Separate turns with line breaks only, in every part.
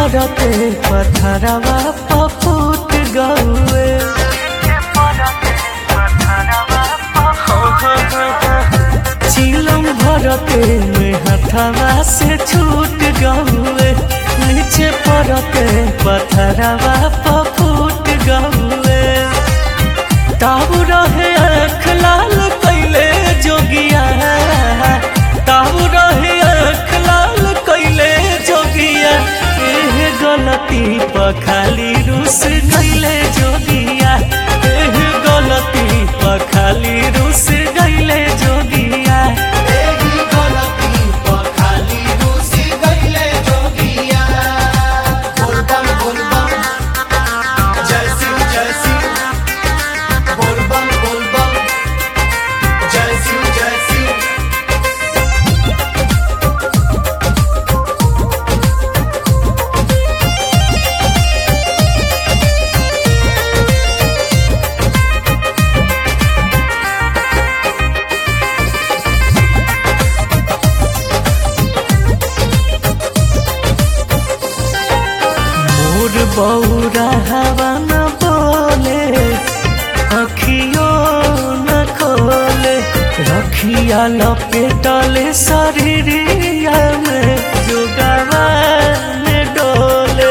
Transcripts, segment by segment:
पड़ते पथरवा पफूट गौए चिलम भरते में हथवा से छूट गौए नीचे पड़ते पथरवा पफूट गौए ताऊ रहे आँख लाल कैले जोगिया ताऊ रहे आँख लाल कैले जोगिया एह गलती पखाली रूस गैले जोगिया एह गलती पखाली रूस गैले जोगिया
एही गलती पर खाली रूसी गइले जोगिया। बोलबम बोलबम, जय शिव जय शिव। बोलबम बोलबम, जय शिव जय शिव।
मोर बौरा हवा न बोले अखियो न खोले रखिया लपेटले शरीरिया में जोगवा में डोले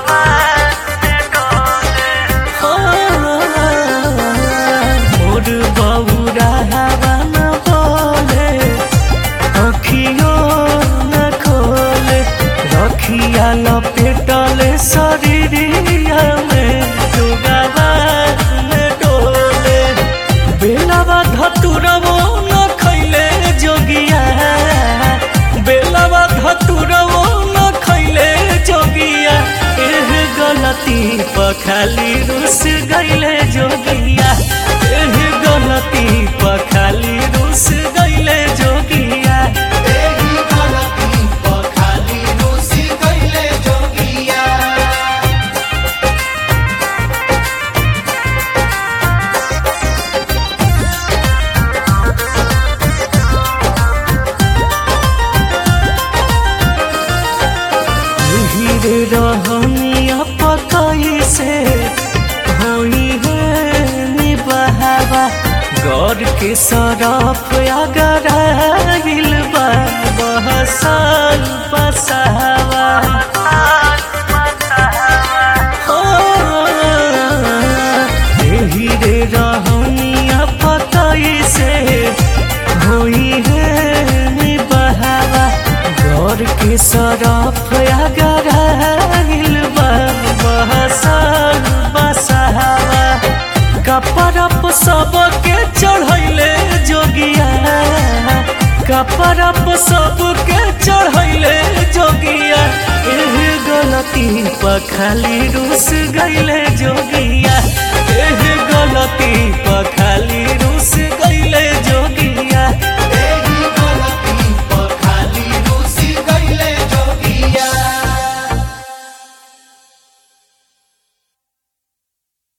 मोर बौरा हवा न बोले अखियो न खोले रखिया लपेटले शरीरिया में जोगवा में डोले बेलवा धतुरवो न खैले जोगिया बेलवा धतुरवो न खैले जोगिया एह गलती पखाली रुस गैले जोगिया एह गलती पखाली रुस गैले जोगिया
एही गलती पर खाली रूसी गइले जोगिया।
हीरे रहनिया पकई से होई है निबहावा गौर के सरफ अगर हिल बा बहसल बसावा हो हीरे रहनिया पकई से होई है निबहावा गौर के सरफ अगर हिल बा बहसल बसावा कपरप सबके चढ़ैले जोगिया कपरप सबके चढ़ैले जोगिया एह गलती पखाली रूस गैले जोगिया एह गलती पखाली